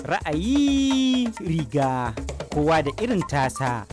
Ra'ayi riga kowa da irin tasa.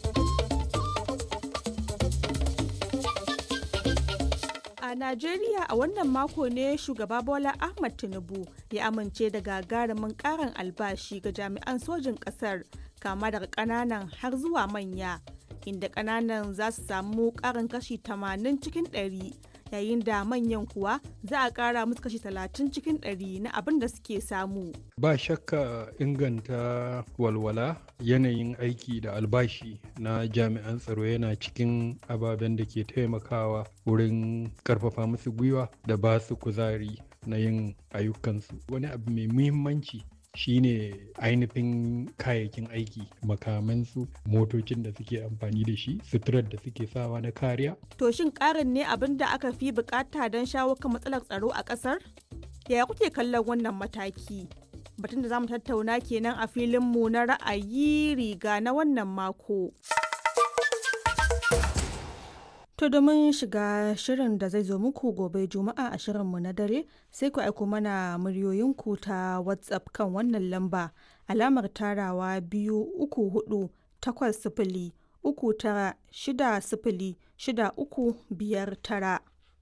A Najeriya a wannan mako ne shugaba Bola Ahmad Tinubu ya amince da gagarumin karin albashi ga jami'an sojin ƙasar kama daga ƙananan har zuwa manya inda ƙananan za su samu ƙarin kashi 80 cikin 100 yayin da manyan kuwa za a ƙara musu kashi 30 cikin 100 na abin da suke samu. Ba shakka inganta walwala yanayin aiki da albashi na jami'an tsaro yana cikin ababen da ke taimakawa wurin karfafa musu gwiwa da ba su kuzari na yin ayyukansu. Wani abu mai muhimmanci shine ainihin kayayyakin aiki makamansu motocin da suke amfani da shi suturar da suke sawa na kariya To shin ƙarin ne abin da aka fi bukata don shawo kan matsalar tsaro a ƙasar? Yaya kuke kallon wannan mataki? Batun da za mu tattauna kenan a filinmu na ra'ayi riga na wannan mako. To domin shiga shirin da zai zo muku gobe Juma'a a shirinmu na dare sai ku aiko mana muryoyinku ta WhatsApp kan wannan lamba alamar tarawa biyu uku hudu takwas sifili uku tara shida sifili shida uku biyar tara.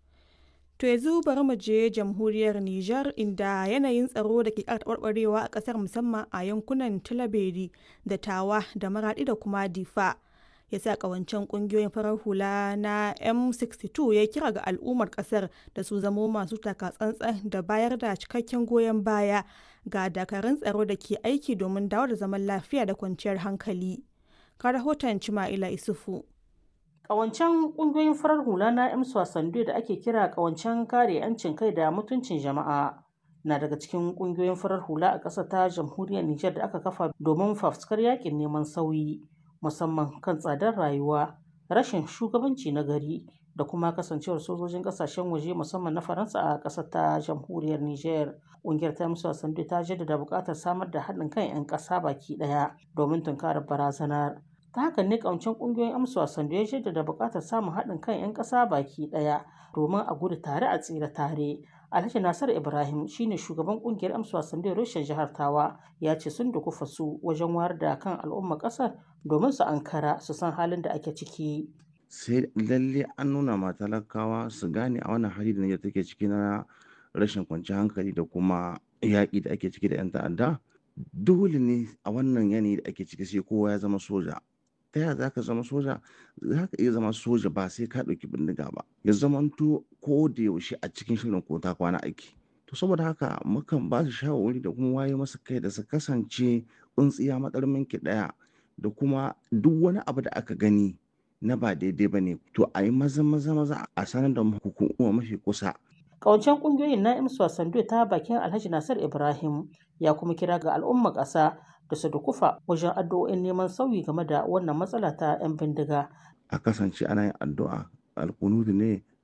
To yanzu bari mu je jamhuriyar Nijar inda yanayin tsaro da ke ƙara taɓarɓarewa a ƙasar musamman a yankunan Tilaberi da Tawa da Maraɗi da kuma Difa. ya sa kawancen kungiyoyin farar hula na m62 ya kira ga al'ummar kasar da su zamo masu takatsantsan da bayar da cikakken goyon baya ga dakarun tsaro da ke aiki domin dawo da zaman lafiya da kwanciyar hankali ka rahoton cima'ila isufu Ƙawancen ƙungiyoyin farar hula na M Swasandu da ake kira ƙawancen kare 'yancin kai da mutuncin jama'a na daga cikin ƙungiyoyin farar hula a ƙasar ta jamhuriyar Nijar da aka kafa domin fafuskar yakin neman sauyi. musamman kan tsadar rayuwa rashin shugabanci na gari da kuma kasancewar sojojin kasashen waje musamman na faransa a ƙasar ta jamhuriyar niger ƙungiyar ta musu sandu ta jaddada buƙatar samar da haɗin kan 'yan ƙasa baki ɗaya domin tunkarar barazanar ta haka ne ƙawancen ƙungiyoyin amsu sandu ya jaddada buƙatar samun haɗin kan 'yan ƙasa baki ɗaya domin a gudu tare a tsira tare Alhaji Nasar Ibrahim shine shugaban kungiyar amsa wasan da rushen jihar Tawa ya ce sun dukufa su wajen wayar da kan al'umma kasar domin su ankara su san halin da ake ciki. Sai lalle an nuna ma talakawa su gane a wannan hali da Nijar take ciki na rashin kwanciyar hankali da kuma yaƙi da ake ciki da 'yan ta'adda. Dole ne a wannan yanayi da ake ciki sai kowa ya zama soja. ta yaya za ka zama soja za ka iya zama soja ba sai ka ɗauki bindiga ba ya zamanto ko da yaushe a cikin shirin ko ta kwana aiki to saboda haka mukan ba su shawarwari da kuma waye masa kai da su kasance tsuntsiya matsarmin ki ɗaya da kuma duk wani abu da aka gani na ba daidai ba ne to a yi maza maza maza a sanar da hukuma mafi kusa Ƙawancen ƙungiyoyin na imsu sandu ta bakin Alhaji Nasir Ibrahim ya kuma kira ga al'ummar ƙasa da su dukufa wajen addu'o'in neman sauyi game da wannan matsala ta 'yan bindiga. a kasance ana yin addu'a alkunudu ne